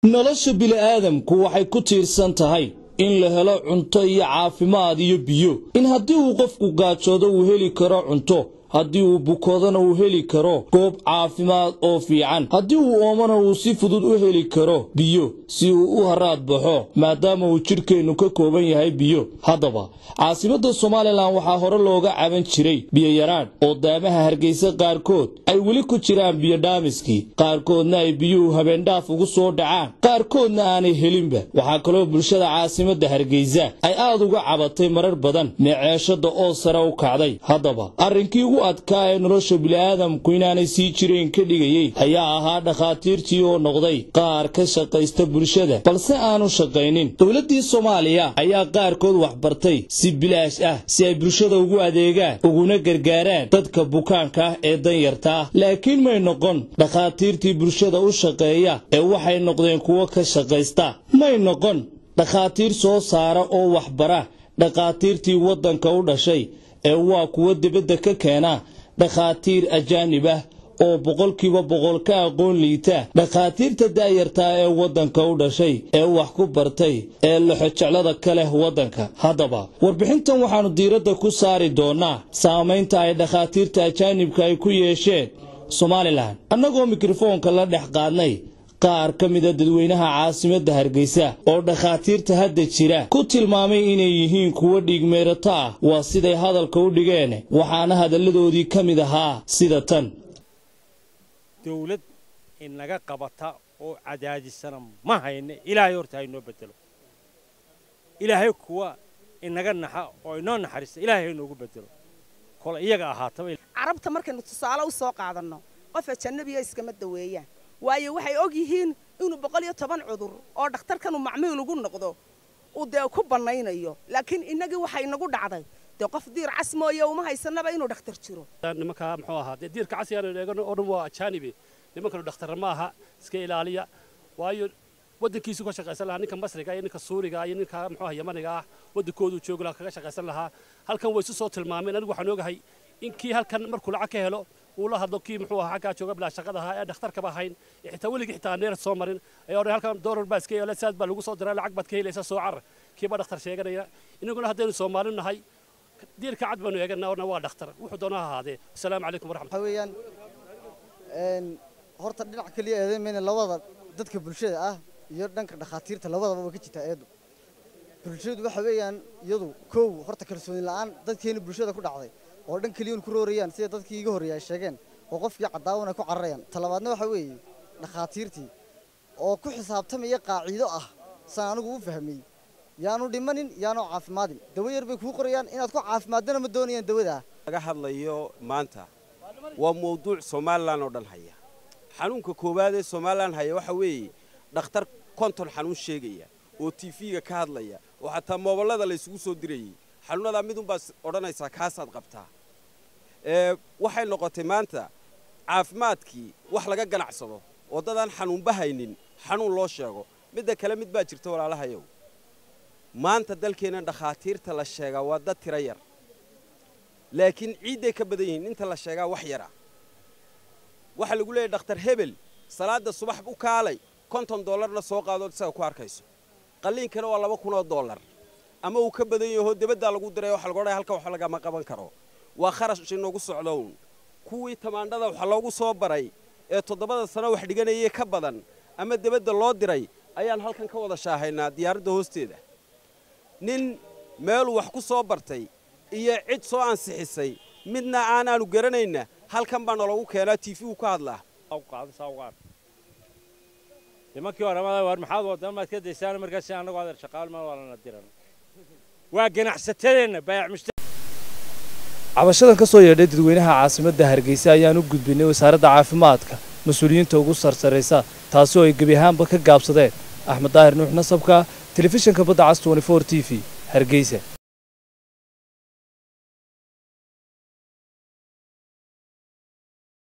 nolosha bini'aadamku waxay ku tiirsan tahay in la helo cunto iyo caafimaad iyo biyo in haddii uu qofku gaajoodo uu heli karo cunto haddii uu bukoodana uu heli karo goob caafimaad oo fiican haddii uu oomana uu si fudud u heli karo biyo si uu u haraad baxo maadaama uu jidhkeennu ka kooban yahay biyo haddaba caasimadda somalilan waxaa hore looga caban jiray biyoyaraadh oo daamaha hargeysa qaarkood ay weli ku jiraan biyodhaamiskii qaarkoodna ay biyuhu habeendhaaf ugu soo dhacaan qaarkoodna aanay helinba waxaa kaloo bulshada caasimadda hargeysa ay aad uga cabatay marar badan meeceeshadda oo sare u kacday haddaba arrinkii ugu adkaa ee nolosha bini'aadamku inaanay sii jireen ka dhigayey ayaa ahaa dhakhaatiirtii oo noqday qaar ka shaqaysta bulshada balse aanu shaqaynin dowladdii soomaaliya ayaa qaarkood waxbartay si bilaash ah si ay bulshada ugu adeegaan uguna gargaaraan dadka bukaanka ah ee danyarta ah laakiin may noqon dhakhaatiirtii bulshada u shaqeeya ee waxay noqdeen kuwo ka shaqaysta may noqon dhakhaatiir soo saara oo waxbara dhakhaatiirtii waddanka u dhashay ee waa kuwo dibadda ka keena dhakhaatiir ajaanib ah oo boqolkiiba boqol ka aqoon liita dhakhaatiirta daayartaa ee waddanka u dhashay ee wax ku bartay ee laxojeclada ka leh waddanka haddaba warbixintan waxaannu diiradda ku saari doonnaa saamaynta ay dhakhaatiirta ajaanibka ay ku yeesheen somalilan annagoo mikrofoonka la dhex qaadnay qaar ka mida dadweynaha caasimadda hargeysa oo dhakhaatiirta hadda jira ku tilmaamay inay yihiin kuwo dhiigmeerato ah waa siday hadalka u dhigeen waxaana hadalladoodii ka mid ahaa sida tan dawlad inaga qabata oo cadaadisana ma hayne ilaahay horta haynoo bedelo ilaahay kuwa inaga naxa oo inoo naxariista ilaahay haynoogu bedelo kole iyaga ahaataba carabta markaynu tusaale u soo qaadanno qof ajanabiya iskama daweeyaan waayo waxay og yihiin inuu boqol iyo toban cudur oo dhakhtarkanu macmiil ugu noqdo uu dee ku bannaynayo laakiin innagii waxay inagu dhacday dee qof diir cas mooye uma haysanaba inuu dhakhtar jiro nimankaa muxuu ahaa dee diirka casigaan eegano oo dhan waa ajaanibi nimankanu dhakhtarra ma aha iska ilaaliya waayo waddankiisu ka shaqaysan lahaa ninka masriga iyo ninka suuriga iyo ninka muxuu ahaa yamaniga ah waddankoodu joogi lahaa kaga shaqaysan lahaa halkan way isu soo tilmaameen anigu waxaan ogahay in kii halkan markuu lacag ka helo uu la hadlo kii muxuu ahaa xaggaa jooga bilaa shaqada ahaa ee dhakhtarkaba ahayn xitaa weligii xitaa neer soo marin ayaa odhan halkan doolar baa iska yeela saad baa lagu soo diraa lacag baad ka helaysaa soo carar kiiba dhakhtar sheeganaya inaguna haddaynu soomaali nahay diirka cad baanu eegana orna waa dhakhtar wuxuu doona ha ahaadee asalaamu calaykum waraxmat waxaa weeyaan horta dhinac keliya eedamayna labada dadka bulshada ah iyo dhanka dhakhaatiirta labadaba way ka jirtaa eedu bulshadu waxa weeyaan iyadu kow horta kalsooni la'aan dadkeena bulshada ku dhacday oo dhan keliyuun ku roorayaan sida dadkii iga horreeyay ay sheegeen oo qofkii cadaawana ku cararayaan talabaadna waxa weeye dhakhaatiirtii oo ku xisaabtamaya qaaciido ah saan anigu u fahmay yaanu dhimanin yaanu caafimaadin dawo yar bay kuu qorayaan inaad ku caafimaadana ma doonayaan dawada laga hadlayo maanta waa mawduuc somalilan oo dhan haya xanuunka koowaad ee somalilan haya waxa weeye dhakhtar konton xanuun sheegaya oo tiifiga ka hadlaya oo xataa mooballada la ysugu soo dirayay xanuunadaa midunbaad odhanaysaa kaasaad qabtaa waxay noqotay maanta caafimaadkii wax laga ganacsado oo dadaan xanuunba haynin xanuun loo sheego midda kale mid baa jirta walaalahayow maanta dalkeenna dhakhaatiirta la sheegaa waa dad tiro yar laakiin ciidday ka badan yihiin inta la sheegaa wax yara waxaa lagu leeyahy dhakhtar hebel salaadda subax u kaalay konton dollarna soo qaadood isaga ku arkayso qalliinkana waa laba kunoo dollar ama uu ka badan yaho debaddaa lagu diray waxa lagu odhaya halkan wax lagama qaban karo waa kharash inoogu socdown kuwii tamaandhada waxa loogu soo baray ee toddobada sano wax dhiganayay ka badan ama debadda loo diray ayaan halkan ka wada shaahaynaa diyaaradda hoosteeda nin meeluu wax ku soo bartay iyo cid soo ansixisay midna aanaanu garanayna halkan baa naloogu keenaa tiifigu ka hadlaa nimankii oramada war maxaad waddan maad ka daysaan markaas annagu adeer shaqaal ma walana diran waa ganacsatadeenna baayac cabashadan ka soo yeedhay dadweynaha caasimadda hargeysa ayaan u gudbinay wasaaradda caafimaadka mas-uuliyiinta ugu sarsaraysa taasi oo ay gebi ahaanba ka gaabsadeen axmed daahir nuux nasabka telefishinka badda cas t v hargeysa